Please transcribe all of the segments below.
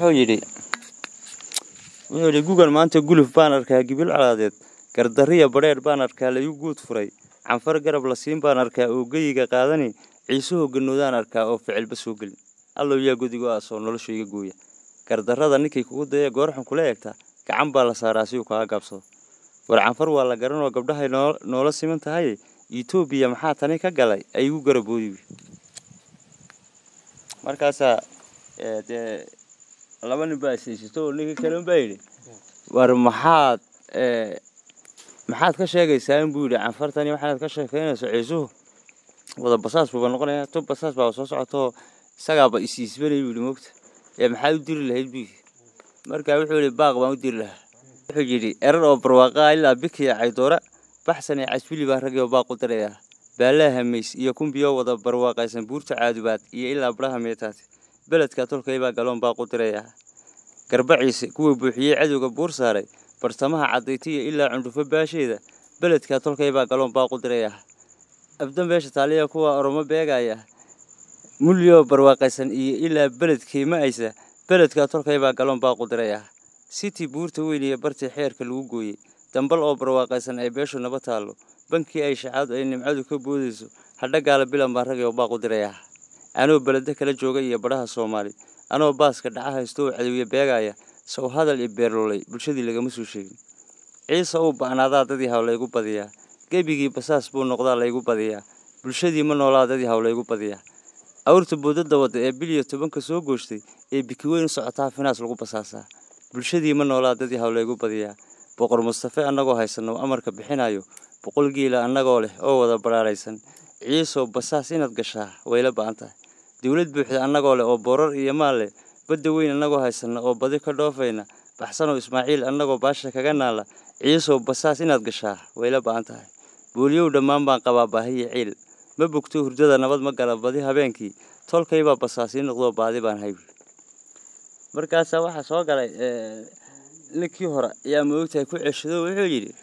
wuxuu yidhi wuxuu yidhi gugan maanta guluf baan arkaa gibil colaadeed gardariya badheer baan arkaa layu guud furay canfar garab la siin baan arkaa oo geyiga qaadani ciisuhu ganoodaan arkaa oo ficilba soo gelin allow yaa godigo aasoo nolosha iga gooya gardarrada ninkay kugu daya goorxun kula eegtaa gacan baa la saaraa si uu kaga gaabsado war canfar waa la garanoo gabdhahay noola siman tahay etoobiya maxaa tani ka galay ay igu garaboodi markaasaa dee laba nin baa isaysato oo ninka kalen baa yidhi war maxaad maxaad ka sheegaysaa in buu yidhi canfartani waxaanaad ka sheekaynayso ciisuhu wada basaas buuba noqonaya tub basaas baa soo socotoo isagaaba isiisbanay buu yidhi moogta ee maxaad u diri lahayd buu yidhi markaa wuxuu yidhi baaq baan u diri lahaa wuxuu yidhi erar oo barwaaqaa ilaa bikiya caydoora baxsan ee casbili baa ragii oo baaq u dirayaa baalaha hamays iyo kumbiyoo wada barwaaqaysan buurta caadubaad iyo ilaa badhaha meetaati beledka tolkaybaa galoon baaq u dirayaa garbaciise kuwa buuxiyey cadowga buur saaray bartamaha cadaytiya ilaa cundhufo baasheeda beledka tolkaybaa galoon baaq u dirayaa abda meesha taaliya kuwa oromo beegaya mulyoo barwaaqaysan iyo ilaa beledkii ma aysa beledka tolkaybaa galoon baaq u dirayaa city buurta weyn iyo bartii xeerka lagu gooyey dambal oo barwaaqaysan ay beeshu naba taallo bankii ay shacaadu ay nimcadu ka boodayso hadhagaala bilan baan ragay oo baaq u dirayaa anoo beleda kala jooga iyo badhaha soomaali anoo baaska dhaca haysto oo cadowiye beegaya sow hadal i beerlolay bulshadii lagama soo sheegin ciise uu ba'naadaa dadii haw laygu badiyaa gebigii basaas buu noqdaa laygu badiyaa bulshadii ma noolaa dadii haw laygu badiyaa awrta boodada wadda ee biliyo tobanka soo gooshtay ee bikiweyn u socotaa finaas lagu basaasaa bulshadii ma noolaa dadii haw laygu badiyaa boqor mustafe annagoo haysanno amarka bixinayo boqol giila annagoo leh oo wada badhaaraysan ciisow basaas inaad gashaa wayla ba'an tahay dowlad buuxda annagoo leh oo boorar iyo maal leh badda weyn annagoo haysanna oo badi ka dhoofayna baxsanoo ismaaciil annagoo baasha kaga naala ciisow basaas inaad gashaa wayla ba'an tahay booliyow dhammaan baan qabaa baahiyo ciil ma bogto hurdada nabad ma gala badi habeenkii tolkaybaa basaasii noqdoo baadi baan haybi markaasaa waxaa soo galay ninkii hore ayaa moogtahay ku ceshado wuxuu yidhi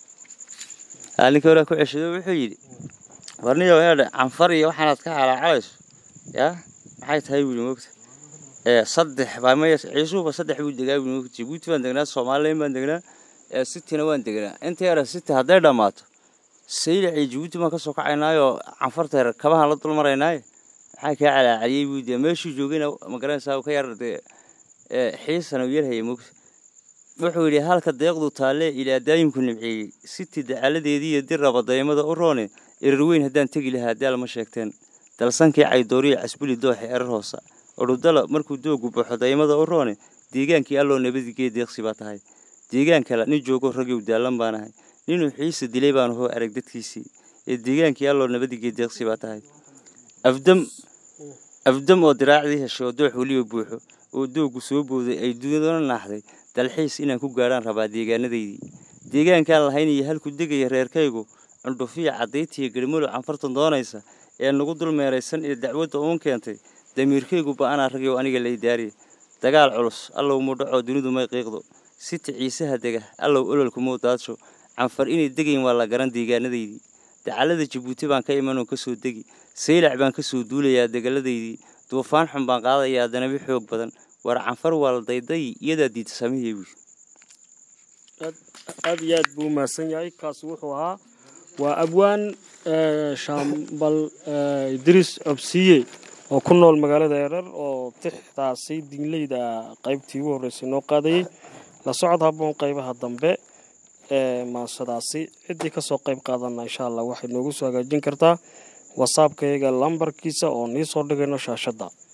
ninkii hore ku ceshado wuxuu yidhi warniyo eedhe canfar iyo waxaanaad ka calaacalayso yaa maxay tahay buu moogta saddex baa maya ciisuhuba saddex buu degaa buu moogta jabuuti baan degnaa somalilan baan degnaa sitina waan degnaa inta yara city hadday dhammaato saylac iyo jabuuti baan kasoo kacaynaayo canfarta kabahaan la dulmaraynaaye maxaa kaa calaacaliyey buu dee meeshuu joogayna magaranaysaa ka yar dee xiisana u yarhaya moogta wuxuu yidhi halka deeqdu taalle ilaa daayimku nimceeyey siti dacaladeedii iyo dir raba daymada u roone erar weyn haddaan tegi lahaa daal ma sheegteen dalsankii caydooriya casbuli dooxe erar hoosa odhudala markuu doogu baxo daymada u roone deegaankii alloo nabadigee deeqsi baa tahay deegaan kale nin joogo ragow daallan baan ahay ninuu xiisa dilay baan hoo arag dadkiisii ee deegaankii alloo nabadigee deeqsi baa tahay afdam afdam oo diraacdii heshay oo doox weliba buuxo oo doogu soo booday ay dunidana naaxday dalxiis inaan ku gaadhaan rabaa deegaanadaydii deegaankaan lahayn iyo halku degaya reerkaygu cundhufiya cadaytiya garmalo canfartan doonaysa ee nagu dul meeraysan iyo dacwadda uun keentay damiirkaygu ba'anaa ragyow aniga lay daariya dagaal culus allow mudhacoo dunidu may qiiqdo sita ciisaha dega allow ololku muu daadsho canfar inay degayn waa la garan deegaanadaydii dacallada jabuuti baan ka imanoo ka soo degi saylac baan ka soo duulayaa degaladaydii duufaan xun baan qaadayaa danabi xoog badan war canfar waa la dayday iyadaa diidta samihii buui aad iyo aad buu umahadsan yahay kaasi wuxuu ahaa waa abwaan shaambal idriis cobsiye oo ku nool magaalada erar oo tixdaasi dinleyda qaybtii ugu horreysay noo qaadayey la socod haboon qaybaha dambe ee maasadaasi ciddii kasoo qayb qaadana insha allah waxay noogu soo hagaajin kartaa wasaabkayaga lambarkiisa oo nii soo dhigayno shaashadda